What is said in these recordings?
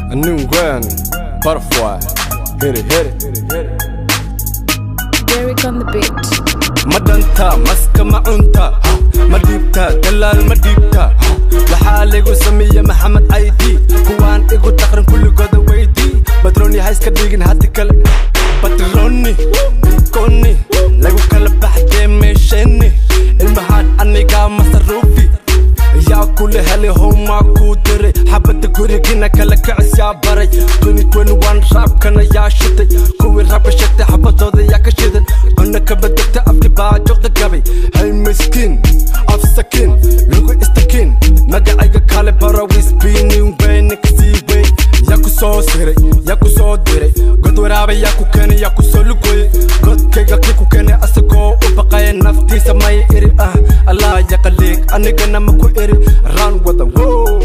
Nungwen, butterfly, hit it, hit it, hit it, hit it. Derek on the beat. ma dhanta maska ma cunta ma dhiibta dalaal ma dhiibta waxaa laygu sameeye maxamed caydi kuwaan igu dhaqran kulligooda weydii batroni ha iska dhigin hati kale batroni koni lagu kala baxdee meesheni ilmahaan anigaa masaruufi yaa kula helay howmaa kuu diray xabadda gurigina kala kicis yaa baray raabkana yaa shitay kuwii rabka sheegtay xabadooda yaa ka shidan cunno ka badegta afki baa joogta gabay hay miskiin afsakiin lagu istakiin magacayga kale barawisbiinin weyne kasii wey yaa ku soo siray yaa ku soo diray god waraaba yaa ku keenay yaa ku soo lugoyey godkayga kii ku keenay asagoo u baqaya naftiisa may iri ah allah yaqaliig anigana ma ku iri raan wada wow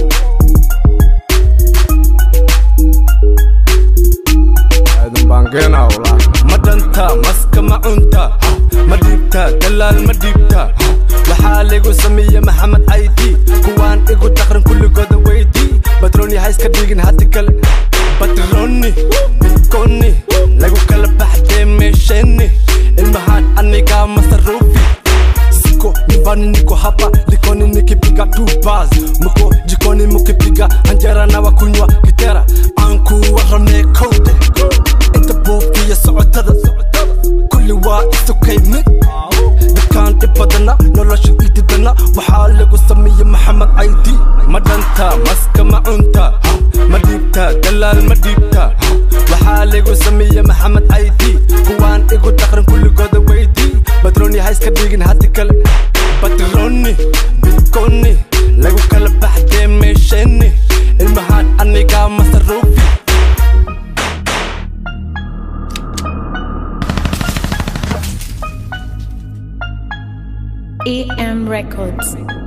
ma dhanta maska ma cunta ma dhiibta dalaal ma dhiibta waxaa laygu sameeye maxamed caydi kuwaan igu dhaqran kulligooda weydii batroni ha iska dhigin hati kale batroni koni lagu kala baxdee meesheni ilmahaan anigaa masaruufi siko nyumbani niko hapa likoni nikipiga two bars mko jikoni mukipiga anjera na wakunywa gitera aanku warane kowde inta buufiya socotada kulli waa isukay mid dadkaan dhib badana nolosha ididana waxaa lagu sameeye maxamed caydi ma dhanta maska ma cunta ma dhiibta dalaal ma dhiibta waxaa lagu sameeye maxamed caydi kuwaan igu dhaqran kulligooda weydii batroni ha iska dhigin hati kale batroni koni lagu kala baxdee meesheni ilmahaan anigaa masaruufi EM Records.